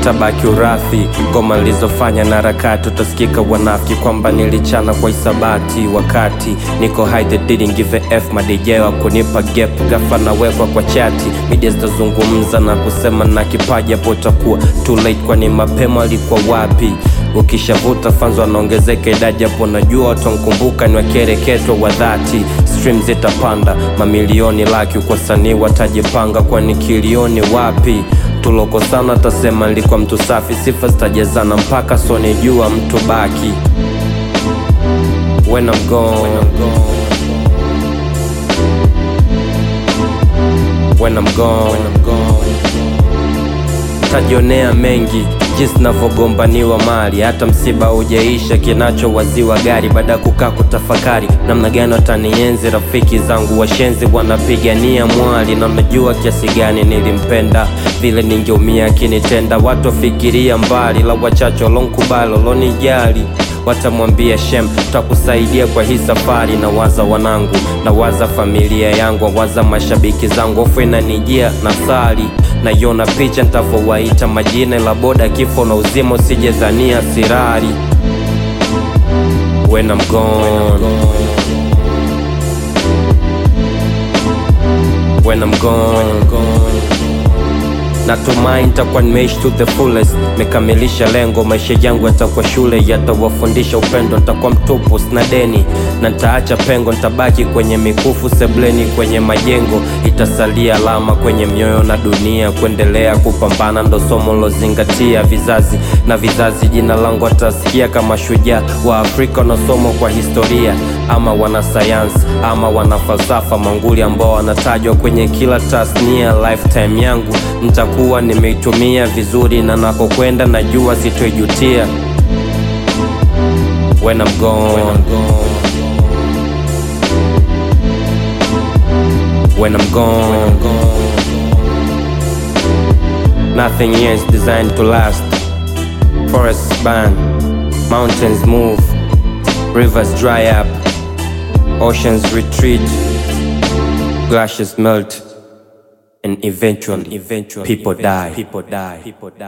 utabaki urathi. Ngoma nilizofanya na harakati, utasikika wanafiki kwamba nilichana kwa isabati. Wakati niko high they didn't give a f, madj wa kunipa gap, gafa nawekwa kwa chati. Media zitazungumza na kusema na kipaji, hapo utakuwa too late, kwani mapema alikuwa wapi? Ukishavuta fans wanaongezeka idadi, hapo najua watamkumbuka ni wakereketwa wa dhati. Stream zitapanda mamilioni, laki kwa sanii watajipanga, kwani kilioni wapi? Tuloko sana tasema nilikuwa mtu safi, sifa zitajazana mpaka soni jua mtu baki. When I'm gone, when I'm gone, when I'm gone, when I'm gone tajionea mengi jinsi navyogombaniwa mali, hata msiba hujaisha, kinachowaziwa gari. Baada ya kukaa kutafakari namna gani watanienzi, rafiki zangu washenzi wanapigania mwali, na unajua kiasi gani nilimpenda, vile ningeumia akinitenda. Watu wafikiria mbali, la wachache walonkubali, walonijali watamwambia shem, takusaidia kwa hii safari. Na waza wanangu, na waza familia yangu, waza mashabiki zangu, hofu inanijia na sali naiona picha ntavowaita majina, la boda kifo na uzima, usijezania sirari. When I'm gone, when I'm gone, natumai nitakuwa nimeishi to the fullest, mekamilisha lengo. Maisha yangu yatakuwa shule, yatawafundisha upendo. Nitakuwa mtupu, sina deni na nitaacha pengo, nitabaki kwenye mikufu sebleni, kwenye majengo itasalia alama kwenye mioyo na dunia. Kuendelea kupambana ndo somo lozingatia, vizazi na vizazi, jina langu watasikia kama shujaa wa Afrika wanaosoma kwa historia, ama wanasayansi ama wanafalsafa, manguli ambao wanatajwa kwenye kila tasnia. Lifetime yangu nitakuwa nimeitumia vizuri, na nakokwenda najua sitoijutia. When I'm gone, when I'm gone. when I'm gone. When I'm gone. Nothing here is designed to last. Forests burn, mountains move, rivers dry up, oceans retreat, glaciers melt, and eventually, eventually, people die. People die. People die.